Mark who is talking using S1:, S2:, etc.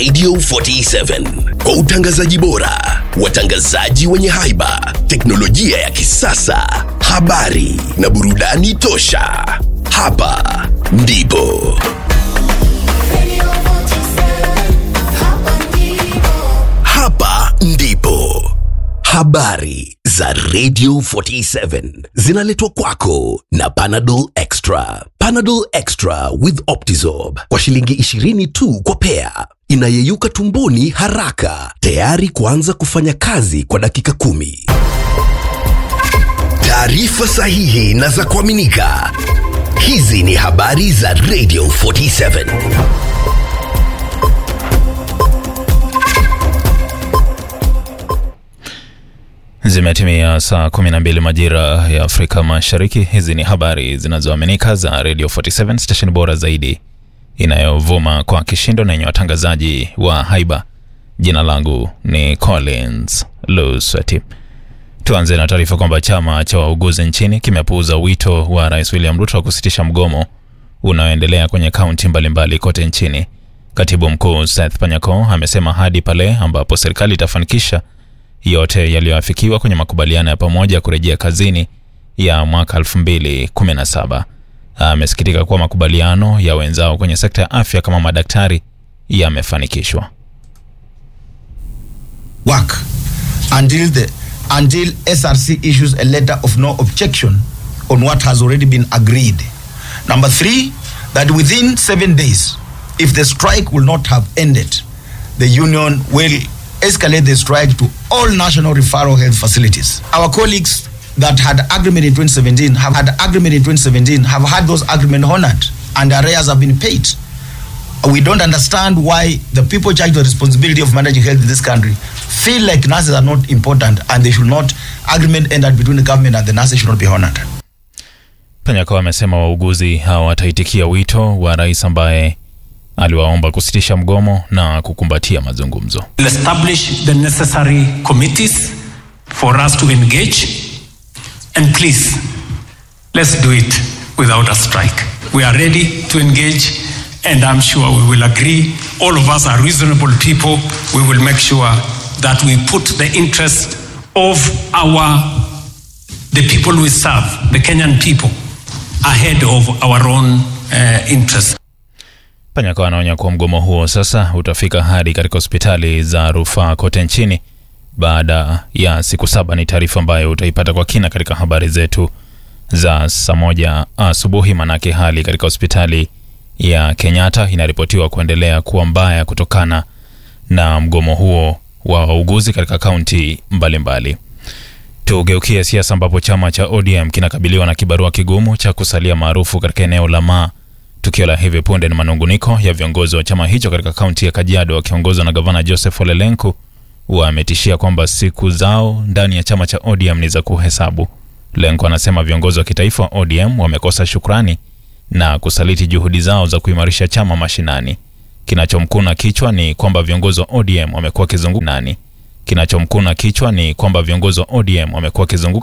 S1: Radio 47 kwa utangazaji bora, watangazaji wenye haiba, teknolojia ya kisasa, habari na burudani tosha. Hapa ndipo hapa ndipo habari za Radio 47 zinaletwa kwako na Panadol Extra. Panadol Extra with Optizorb kwa shilingi 20 tu kwa pea, inayeyuka tumboni haraka, tayari kuanza kufanya kazi kwa dakika kumi. Taarifa sahihi na za kuaminika. Hizi ni habari za Radio 47.
S2: Zimetimia saa 12 majira ya Afrika Mashariki. Hizi ni habari zinazoaminika za Radio 47 station bora zaidi inayovuma kwa kishindo na yenye watangazaji wa haiba. Jina langu ni Collins Luswati. Tuanze na taarifa kwamba chama cha wauguzi nchini kimepuuza wito wa Rais William Ruto wa kusitisha mgomo unaoendelea kwenye kaunti mbalimbali kote nchini. Katibu mkuu Seth Panyako amesema hadi pale ambapo serikali itafanikisha yote yaliyoafikiwa kwenye makubaliano ya pamoja kurejea kazini ya mwaka 2017. Amesikitika kuwa makubaliano ya wenzao kwenye sekta ya afya kama madaktari yamefanikishwa.
S3: work until the until SRC issues a letter of no objection on what has already been agreed. Number three, that within seven days, if the strike will not have ended, the union will escalate the strike to all national referral health facilities. Our colleagues that had agreement in 2017 have had agreement in 2017 have had those agreement honored and arrears have been paid we don't understand why the people charged with the responsibility of managing health in this country feel like nurses are not important and they should not agreement ended between the government and the nurses should not be honored
S2: Panyako amesema wauguzi hawataitikia wito wa rais ambaye aliwaomba kusitisha mgomo na kukumbatia mazungumzo.
S4: will establish the necessary committees for us to engage. And please, let's do it without a strike. We are ready to engage, and I'm sure we will agree. All of us are reasonable people. We will make sure that we put the interest of our the people we serve, the Kenyan people, ahead of our own uh, interests.
S2: Panyako anaonya kuwa mgomo huo sasa utafika hadi katika hospitali za rufaa kote nchini baada ya siku saba. Ni taarifa ambayo utaipata kwa kina katika habari zetu za saa moja asubuhi, manake hali katika hospitali ya Kenyatta inaripotiwa kuendelea kuwa mbaya kutokana na mgomo huo wa wauguzi katika kaunti mbalimbali. Tugeukie siasa ambapo chama cha ODM kinakabiliwa na kibarua kigumu cha kusalia maarufu katika eneo la Maa. Tukio la hivi punde ni manunguniko ya viongozi wa chama hicho katika kaunti ya Kajiado wakiongozwa na gavana Joseph Ole Lenku. Wametishia kwamba siku zao ndani ya chama cha ODM ni za kuhesabu. Lenku anasema viongozi wa kitaifa wa ODM wamekosa shukrani na kusaliti juhudi zao za kuimarisha chama mashinani. Kinachomkuna kichwa ni kwamba viongozi wa ODM wamekuwa wakizunguka nani. Kinachomkuna kichwa ni kwamba viongozi wa ODM wamekuwa wakizunguka